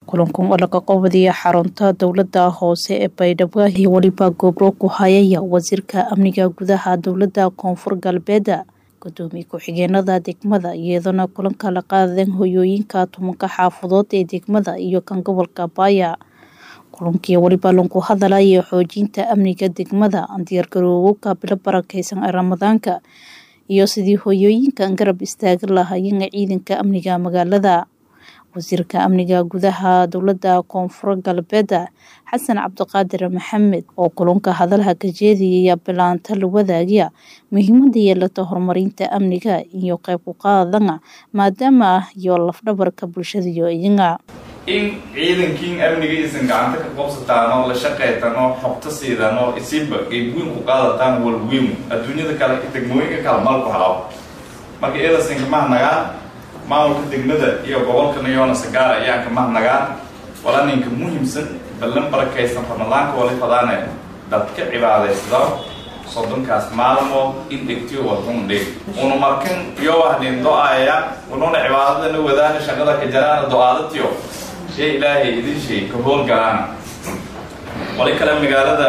kulankan oo laga qabadiya xarunta dowlada hoose ee baydhabo iyo weliba gobro ku hayaya wasiirka amniga gudaha dowlada koonfur galbeed gudoomiye ku-xigeenada degmada iyadoona kulanka la qaadeen hoyooyinka tumanka xaafadood ee degmada iyo kan gobolka baaya kulankii weliba lagu hadalaya xoojinta amniga degmada diyaargarowowka bilo barakeysan ee ramadaanka iyo sidii hoyooyinkan garab istaagi lahaayeen ciidanka amniga magaalada wasiirka amniga gudaha dowlada koonfur galbeed xasan cabdiqaadir maxamed oo kulanka hadalha ka jeediyaya bilaanta la wadaagaya muhiimada yeelata horumarinta amniga iyo qayb ku qaadana maadaama ah iyo lafdhabarka bulshada iyo iyaga in ciidankiin amniga isan gacanta ka qabsataan oo la shaqaytan oo xogto siidan oo isiba geedweyn ku qaadataan walweyn adduunyada kale degmooyinka kale mal ku halaabo marka eedasin kamahnagaan maamulka degmada iyo gobolka nayoona sagaara ayaan kamahnagaan wala ninka muhiimsan ballan barakaysan ramadaanka wali fadaane dadka cibaadaysada soddonkaas maalmood in dhegtiyo wadun dheg una markan iyo wahnin do-aya ununa cibaadadana wadaana shaqada ka jaraana do-aadatiyo ee ilaahay idin sheeg ka howlgalaana wali kale magaalada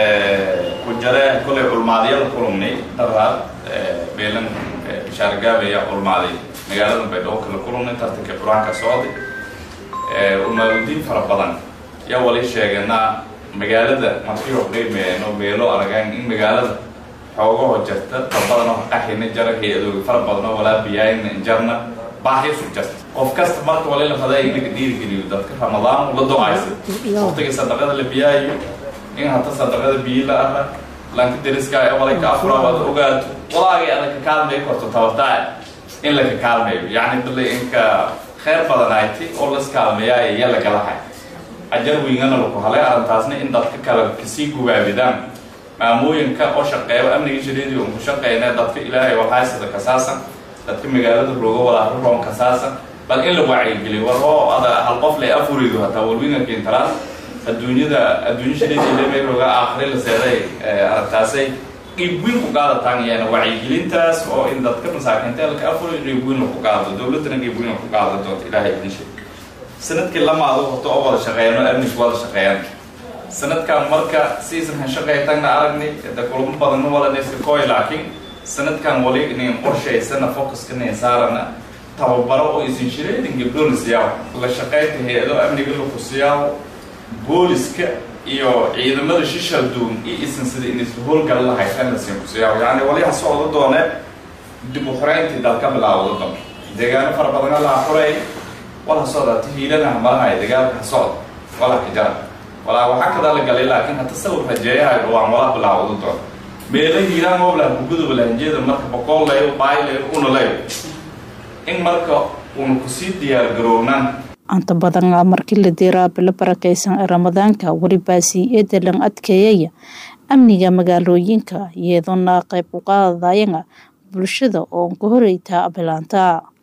ku jare kolay culmaadiyada kulumnay daraad beelan bashaargaabaya culmaaday magaalada baydhabo kala kulumnay tartanka qur-aanka socday umaaludiin fara badan yaa wali sheeganaa magaalada markii hordhaymeeno meelo aragaan in magaalada xoogaho jarta dad badan oo qaxina jara hay-adooga fara badan oo walaa biyaayna jarna baahisu jarta qof kasta marka wali la fadaa in laga dhiirigeliyo dadka ramadaan la do-aysa waqtiga sadaqada la biyaayo in hata sadaqada biyi la ara lanka deriska walay ka afura wada ogaato walaagay ada ka kaalmay korto tabataa in laka kaalmayo yacni bale inka kheyr badan ayti oo laskaalmeeyaa iya lagalahay ajar weynana laku halay arrintaasna in dadka kale kasii gubaabidaan maamooyinka oo shaqeeyo amniga shareedi un ku shaqeyna dadka ilaahay waxaysada kasaasan dadka magaalada rooga walaaru roon kasaasan bal in la wacyigeliyo war oo ada hal qof lay afurido hataa walwinanka intaraas adduunyada adduunya shareedi lemay rooga aakhire la seeday arrintaasay qiib weyn ku qaadataan iyana wacyigelintaas oo in dadka masaakiinta laka afuriyo qiib weyn ku qaado dowladdana qiib weyn ku qaada doonta ilaahay idin sheeg sanadkii lamaado horta oo wada shaqeeyano amnigu wada shaqeeyaan sanadkan marka siisan han shaqeytagna aragnay de kulamo badanna walanayska koy laakiin sanadkan wali inin qorshaysana focuska nin saarana tababaro oo isin shireedin gabdhoona siyaaw la shaqeynta hay-ado amniga laku siyaaw booliska iyo ciidamada shishal duun iyo isan sida in isla howlgala lahaysan lasin ku siyaaw yacni waliha socdo doone dib u xoreyntii dalka bilaawda doon deegaano fara badana laha xurey wala socda tihiilanaha malahay dagaalka ha socda wala ka jara walaa waxaa kadaa la galay laakiin hata sawir rajeeyahay dhawaan wala bilaawda doon meela hiiraan ooblah guguduba lahanjeeda marka boqol layo baay layo una layo in marka una kusii diyaar garownaan anta badan markii la diraa bilo barakeysan ee ramadaanka welibaasi eedalan adkeeyaya amniga magaalooyinka iyadoona qayb u qaadayana bulshada oo ka horeyta bilaanta